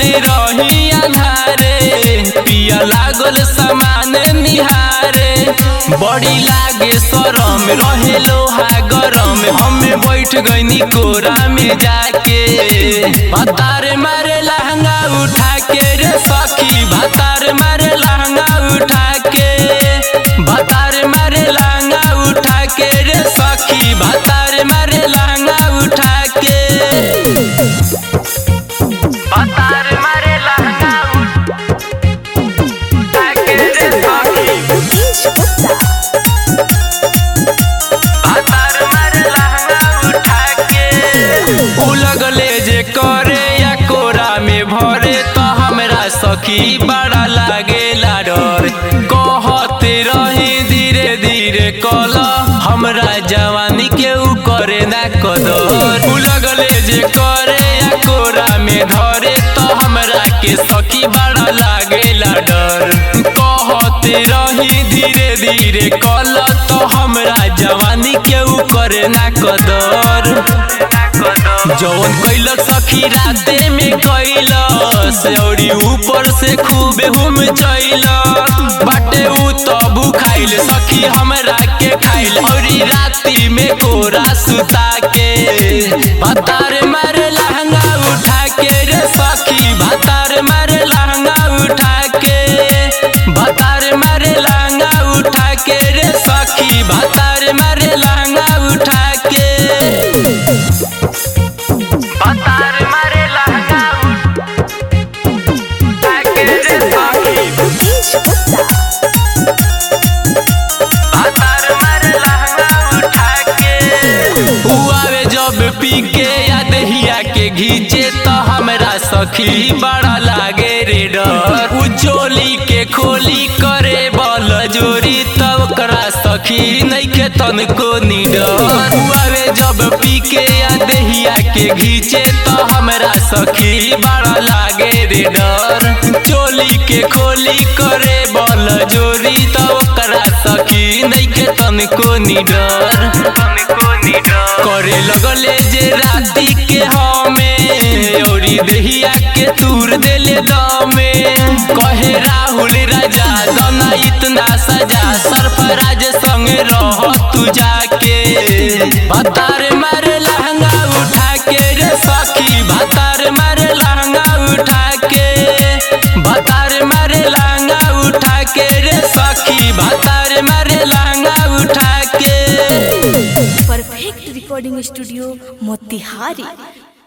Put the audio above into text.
रही अन्हारे पिया लागल समान निहारे बड़ी लागे शरम रहे लोहा गरम हमें बैठ गईनी कोरा में जाके भतार मारे लहंगा उठा के रे सखी भतार मारे लहंगा उठा के भतार मारे लहंगा उठा के रे सखी भतार मारे लहंगा उठा के भतार मारे लहंगा उठा के रे सखी भतार मारे लहंगा उठा के उ लगले जे करे या कोरा में भरे तो हमरा सखी बड़ा लागेला डर कहते रही धीरे धीरे कल हमरा जवानी के उ करे ना कदर उ लगले जे करे या कोरा में धरे तो हमरा के सखी बड़ा लागेला डर कहते रही धीरे धीरे कल तो हमरा जवानी के उ करे ना कदर जौन कैलक सखी राते में कैलस औरी ऊपर से खूबे हुम चैल बाटे उ तो भूखाइल सखी हमरा के खाइल औरी राती में कोरा सुता के भतार मारे लहंगा उठा के रे सखी भतार मारे लहंगा उठा के भतार मारे लहंगा उठा के रे सखी भतार मारे लहंगा उठा के भतार मारे लहंगा उठा के रे सखी भतार मारे लहंगा उठा के उ आवे जब पी के या दहिया के घीचे तो हमरा सखी बड़ा लागे रे डर उ चोली के खोली करे बल जोरी तब ओकरा सखी नइखे तनको निडर उ आवे जब पी के या दहिया के घीचे तो हमरा सखी बड़ा लागे रे डर चोली के खोली करे बल जोरी तो ओकरा सखी नइखे तनको निडर तनको निडर करे लगले जे राती के हमें औरी दहिया के तूर देले दमे कहे राहुल राजा दना इतना सजा सरफराज संग रह तू जाके भतार मारे लहंगा उठा के रे सखी भतार मारे लहंगा उठा के भतार मारे लहंगा उठा के रे सखी भतार मारे लहंगा उठा के परफेक्ट रिकॉर्डिंग स्टूडियो मोतिहारी